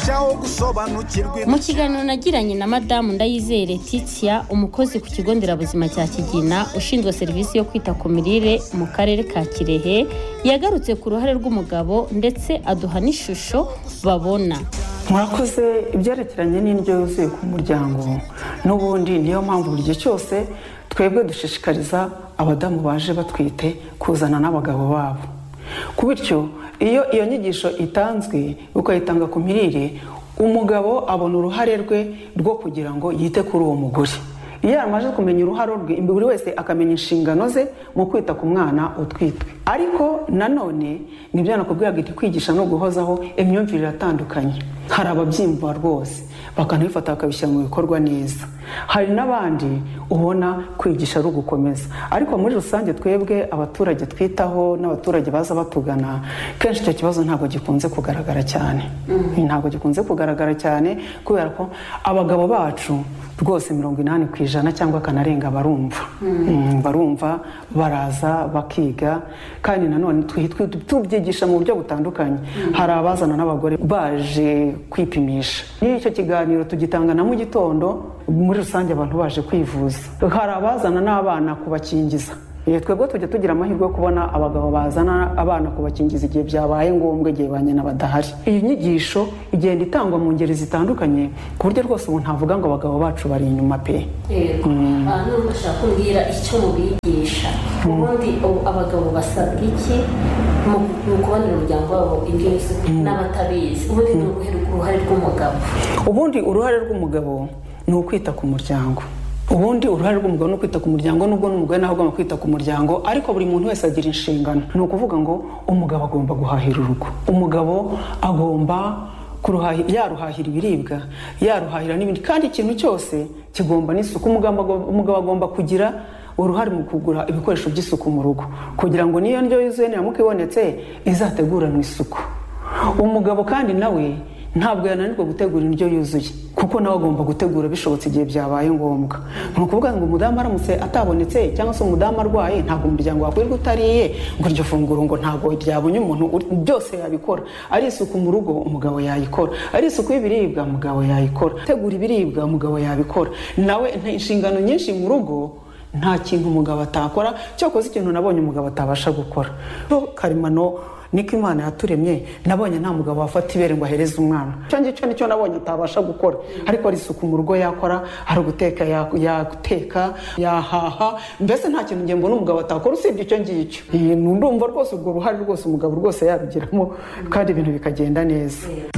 aho gusobanukirwa mu kiganiro nagiranye na madamu ndayizere titiya umukozi ku kigo nderabuzima cya kigina ushinzwe serivisi yo kwita ku mirire mu karere ka kirehe yagarutse ku ruhare rw'umugabo ndetse aduha n'ishusho babona mwakoze ibyerekeranye n'indyo yuzuye ku muryango n'ubundi niyo mpamvu buri gihe cyose twebwe dushishikariza abadamu baje batwite kuzana n'abagabo babo bityo iyo iyo nyigisho itanzwe ukayitanga ku mirire umugabo abona uruhare rwe rwo kugira ngo yite kuri uwo mugore iyo yamaze kumenya uruhare rwe buri wese akamenya inshingano ze mu kwita ku mwana utwitwe ariko nanone nibyo nakubwira ngo kwigisha no guhozaho imyumvire iratandukanye hari ababyimba rwose bakanabifata bakabishyira mu bikorwa neza hari n'abandi ubona kwigisha ari ugukomeza ariko muri rusange twebwe abaturage twitaho n'abaturage baza batugana kenshi icyo kibazo ntabwo gikunze kugaragara cyane ntabwo gikunze kugaragara cyane kubera ko abagabo bacu rwose mirongo inani ku ijana cyangwa akanarenga barumva barumva baraza bakiga kandi nanone tubyigisha mu buryo butandukanye hari abazana n'abagore baje kwipimisha n'iyo icyo kiganiro tugitanga na mu gitondo muri rusange abantu baje kwivuza hari abazana n'abana kubakingiza twebwe tujya tugira amahirwe yo kubona abagabo bazana abana kubakingiza igihe byabaye ngombwa igihe ba nyina badahari iyi nyigisho igenda itangwa mu ngeri zitandukanye ku buryo rwose ubu ntavuga ngo abagabo bacu bari inyuma pe nubwo ushaka kumbwira icyo mubigisha ubundi abagabo basabwa iki mu kubonera umuryango wabo indyo yuzuye n'abatabizi ubundi ni uruhare rw'umugabo ubundi uruhare rw'umugabo ni ukwita ku muryango ubundi uruhare rw'umugabo ni ukwita ku muryango nubwo n'umugore nawe agomba kwita ku muryango ariko buri muntu wese agira inshingano ni ukuvuga ngo umugabo agomba guhahira urugo umugabo agomba yaruhahira ibiribwa yaruhahira n'ibindi kandi ikintu cyose kigomba n'isuku umugabo agomba kugira uruhare mu kugura ibikoresho by'isuku mu rugo kugira ngo n'iyo ndyo yuzuye niramuka ibonetse izateguranwe isuku umugabo kandi nawe ntabwo yananirwa gutegura indyo yuzuye kuko nawe agomba gutegura bishobotse igihe byabaye ngombwa ni ukuvuga ngo umudamu aramutse atabonetse cyangwa se umudamu arwaye ntabwo umuryango wakwirirwa utariye ngo iryo funguro ngo ntabwo ryabonye umuntu byose yabikora ari isuku mu rugo umugabo yayikora ari isuku y'ibiribwa umugabo yayikora gutegura ibiribwa umugabo yabikora nawe inshingano nyinshi mu rugo nta kintu umugabo atakora cyakoze ikintu nabonye umugabo atabasha gukora karemano niko imana yaturemye nabonye nta mugabo wafata ibere ngo ahereze umwana icyo ngicyo nicyo nabonye atabasha gukora ariko hari isuku mu rugo yakora hari uguteka yaguteka yahaha mbese nta kintu ngengo n'umugabo atakora usibye icyo ngicyo ndumva rwose urwo ruhare rwose umugabo rwose yabigiramo kandi ibintu bikagenda neza